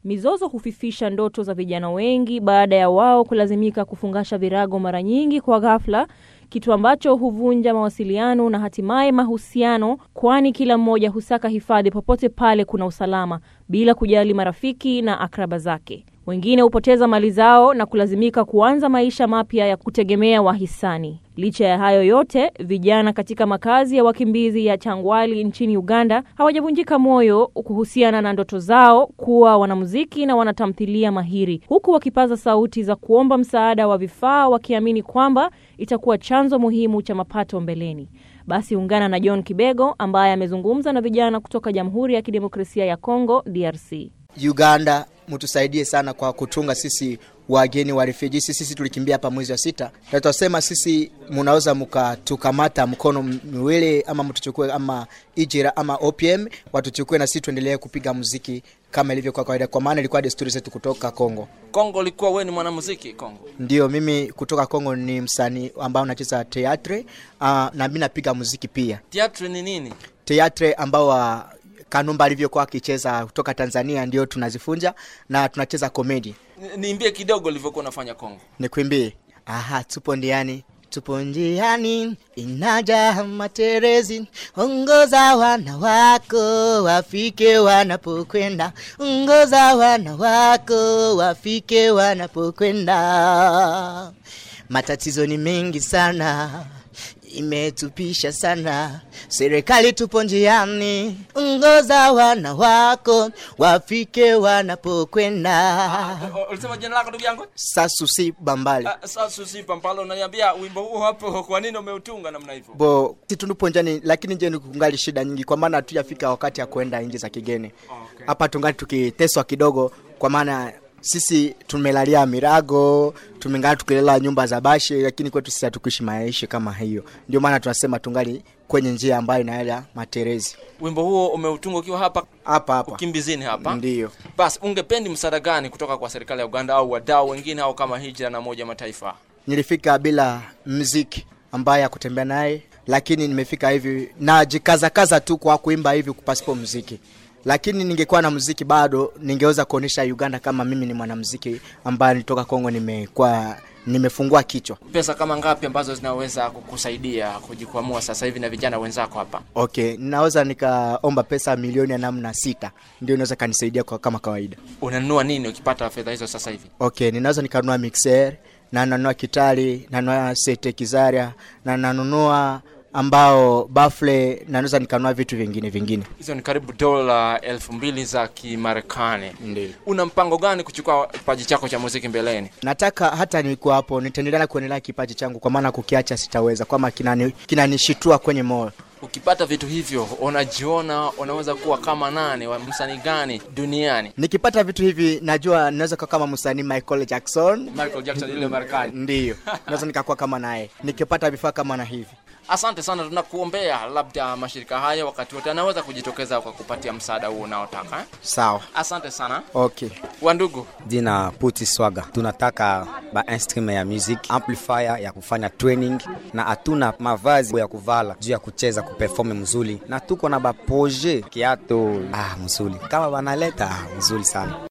Mizozo hufifisha ndoto za vijana wengi baada ya wao kulazimika kufungasha virago mara nyingi kwa ghafla, kitu ambacho huvunja mawasiliano na hatimaye mahusiano, kwani kila mmoja husaka hifadhi popote pale kuna usalama bila kujali marafiki na akraba zake. Wengine hupoteza mali zao na kulazimika kuanza maisha mapya ya kutegemea wahisani. Licha ya hayo yote, vijana katika makazi ya wakimbizi ya Changwali nchini Uganda hawajavunjika moyo kuhusiana na ndoto zao kuwa wanamuziki na wanatamthilia mahiri, huku wakipaza sauti za kuomba msaada wa vifaa, wakiamini kwamba itakuwa chanzo muhimu cha mapato mbeleni. Basi ungana na John Kibego ambaye amezungumza na vijana kutoka Jamhuri ya Kidemokrasia ya Kongo, DRC. Uganda mtusaidie sana kwa kutunga sisi wageni wa refugee. Sisi, sisi tulikimbia hapa mwezi wa sita, na tutasema sisi munaweza mkatukamata mkono miwili ama mtuchukue ama ijira ama OPM watuchukue, na sisi tuendelee kupiga muziki kama ilivyo kwa kawaida, kwa maana ilikuwa desturi zetu kutoka Kongo. Kongo ilikuwa wewe ni mwanamuziki Kongo? Ndio, mimi kutoka Kongo ni msanii ambao nacheza teatre uh, na mimi napiga muziki pia. Teatre ni nini? Teatre ambao wa Kanumba alivyokuwa akicheza kutoka Tanzania ndio tunazifunja na tunacheza komedi. Niimbie kidogo ulivyokuwa unafanya Kongo. Nikwimbie? Aha, tupo ndiani tupo njiani, inaja materezi, ongoza wana wako wafike wanapokwenda, ongoza wana wako wafike wanapokwenda. Matatizo ni mengi sana imetupisha sana, serikali tupo njiani, ongoza wana wako wafike wanapokwenda. Ulisema jina lako ndugu yangu? Sasusi Bambali. Uh, Sasusi Pampalo, unaniambia wimbo huu hapo, kwa nini umeutunga namna hivyo? Bo, si tunupo njani, lakini nje kungali shida nyingi, kwa maana hatujafika wakati ya kwenda nje za kigeni hapa. Okay. Tungali tukiteswa kidogo, kwa maana sisi tumelalia mirago, tumengaa tukilela nyumba za bashi, lakini kwetu sisi hatukuishi maisha kama hiyo. Ndio maana tunasema tungali kwenye njia ambayo inaenda materezi. Wimbo huo umeutunga ukiwa hapa hapa hapa ukimbizini hapa? Ndio. Basi ungependi msaada gani kutoka kwa serikali ya Uganda au wadau wengine au kama Hijra na Umoja Mataifa? Nilifika bila mziki ambaye akutembea naye, lakini nimefika hivi najikazakaza tu kwa kuimba hivi kupasipo mziki lakini ningekuwa na muziki bado ningeweza kuonyesha Uganda kama mimi ni mwanamuziki ambaye nilitoka Kongo, nimekuwa nimefungua kichwa. Pesa kama ngapi ambazo zinaweza kukusaidia kujikwamua sasa hivi na vijana wenzako hapa? Okay, ninaweza nikaomba pesa milioni ya namna sita, ndio inaweza kanisaidia kwa kama kawaida. Unanunua nini ukipata fedha hizo sasa hivi? Okay, ninaweza nikanunua mixer na nanunua kitari, nanunua sete kizaria na nanunua ambao bafle naweza nikanunua vitu vingine vingine. Hizo ni karibu dola elfu mbili za Kimarekani. Ndio. Una mpango gani kuchukua kipaji chako cha muziki mbeleni? Nataka hata nilikuwa hapo nitaendelea kuendelea kipaji changu, kwa maana kukiacha sitaweza, kwama kinanishitua kina kwenye moyo. Ukipata vitu hivyo, unajiona unaweza kuwa kama nani, wa msanii gani duniani? Nikipata vitu hivi, najua naweza kuwa kama msanii Michael Jackson. Michael Jackson yule Marekani. Ndio, naweza nikakuwa kama naye nikipata vifaa kama na hivi. Asante sana, tunakuombea labda mashirika haya wakati wote anaweza kujitokeza kwa kupatia msada huo unaotaka eh? Sawa, Asante sana okay. wandugu. Jina Puti Swaga, tunataka ba instrument ya music amplifier ya kufanya training, na hatuna mavazi ya kuvala juu ya kucheza kuperform mzuri, na tuko na ba projet kiato ah, mzuri kama banaleta ah, mzuri sana